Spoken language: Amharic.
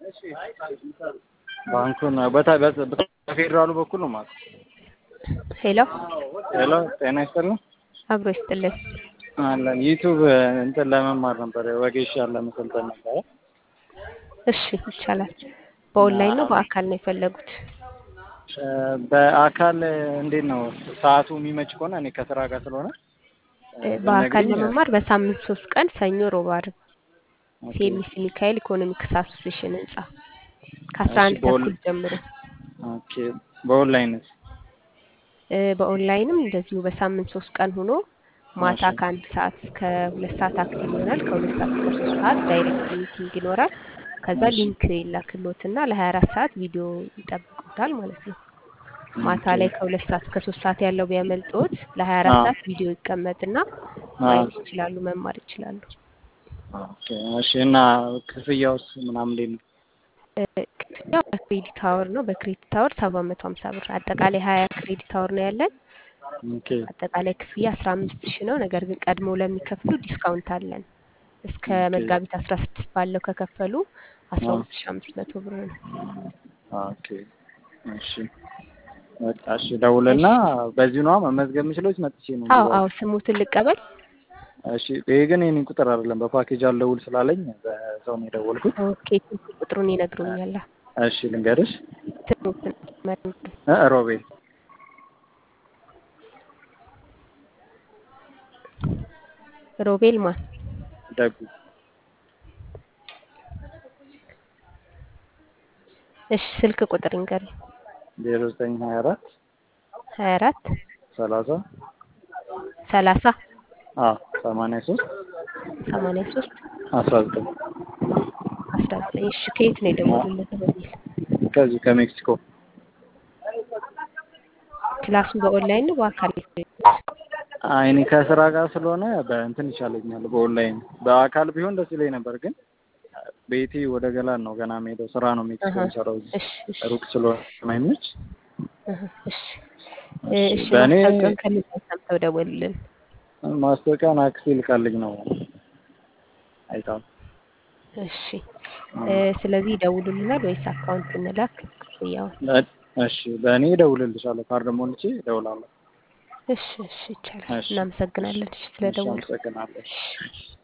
ባንኩን በታ- በ- በፌዴራሉ በኩል ነው ማለት ሄሎ ሄሎ ጤና ይስጥልኝ አብሮ ይስጥልን። አለን ዩቱብ እንትን ለመማር ነበር ወጌሻ ለመሰልጠን ነበረ እሺ ይቻላል። በኦንላይን ነው በአካል ነው የፈለጉት? እ፣ በአካል እንዴት ነው ሰዓቱ የሚመች ከሆነ እኔ ከስራ ጋር ስለሆነ እ፣ በአካል ብትነግሪኝ፣ ለመማር በሳምንት ሶስት ቀን ሰኞ፣ ሮብ፣ ዓርብ ኦኬ። ሴሚሲ ሚካኤል ኢኮኖሚክስ አሶሴሽን ህንጻ ከአስራ አንድ እሺ፣ በኦን- ተኩል ጀምሮ ኦኬ በኦንላይንስ እ፣ በኦንላይንም እንደዚሁ በሳምንት ሶስት ቀን ሆኖ ማታ እሺ። ከአንድ ሰዓት እስከ ሁለት ሰዓት አክቲቭ ይሆናል። ከሁለት ሰዓት እስከ ሶስት ሰዓት ዳይሬክት ሚቲንግ ይኖራል። ከዛ እሺ። ሊንክ ይላክሎትና ለሀያ አራት ሰዓት ቪዲዮ ይጠብቁታል ማለት ነው። ማታ ኦኬ። ላይ ከሁለት ሰዓት እስከ ሶስት ሰዓት ያለው ቢያመልጦት ለሀያ አራት አዎ። ሰዓት ቪዲዮ ይቀመጥና አዎ። ማየት ይችላሉ፣ መማር ይችላሉ። ኦኬ እሺ። እና ክፍያውስ ምናምን እንዴት ነው? እ፣ ክፍያው በክሬዲት አወር ነው። በክሬዲት አወር ሰባት መቶ ሀምሳ ብር አጠቃላይ ሀያ ክሬዲት አወር ነው ያለን። ኦኬ አጠቃላይ ክፍያ አስራ አምስት ሺህ ነው። ነገር ግን ቀድሞ ለሚከፍሉ ዲስካውንት አለን። እስከ ኦኬ። መጋቢት አስራ ስድስት ባለው ከከፈሉ አስራ አዎ። ሁለት ሺህ አምስት መቶ ብር ነው። ኦኬ እሺ። በቃ እሺ፣ ደውልና በዚሁ ነዋ መመዝገብ የምችለው ወይስ መጥቼ ነው? አዎ የምገባው? አዎ ስሙትን ልቀበል። እሺ። ይሄ ግን የኔ ቁጥር አይደለም፣ በፓኬጅ አልደውል ስላለኝ በሰው ነው የደወልኩት። ኦኬ ስልክ ቁጥሩን ይነግሩኛል። እሺ ልንገርሽ። ስሙትን መ- እ ሮቤል ሮቤል ማን? ደጉ እሺ ስልክ ቁጥር ይንገሩኝ። ዜሮ ዘጠኝ ሀያ አራት ሀያ አራት ሰላሳ ሰላሳ አ ሰማንያ ሶስት ሰማንያ ሶስት አስራ ዘጠኝ አስራ ዘጠኝ እሺ ከየት ነው የደወሉለት ሮቤል? ከዚህ ከሜክሲኮ ክላሱ በኦንላይን ነው በአካል ነው? አይኔ ከስራ ጋር ስለሆነ በእንትን ይሻለኛል፣ በኦንላይን በአካል ቢሆን ደስ ይለኝ ነበር፣ ግን ቤቴ ወደ ገላን ነው ገና የምሄደው። ስራ ነው ሜክሲኮ አሀ፣ የሚሰራው እዚህ እሺ እሺ ሩቅ ስለሆነ የማይመች። አሀ፣ እሺ እ፣ እሺ፣ እሺ በእኔ ማስታወቂያውን ከምን ላይ ሰምተው ደወሉልን? ማስታወቂያን አክሴ ልካልኝ ነው አይታም። እሺ እ፣ ስለዚህ ይደውሉልናል ወይስ አካውንት እንላክ ክፍያውን? እሺ፣ በእኔ እደውልልሻለሁ። ካርድ ሞልቼ እደውላለሁ። እሺ እሺ ይቻላል። እሺ፣ እናመሰግናለን። እሺ እሺ፣ ስለደወሉ አመሰግናለሁ። እሺ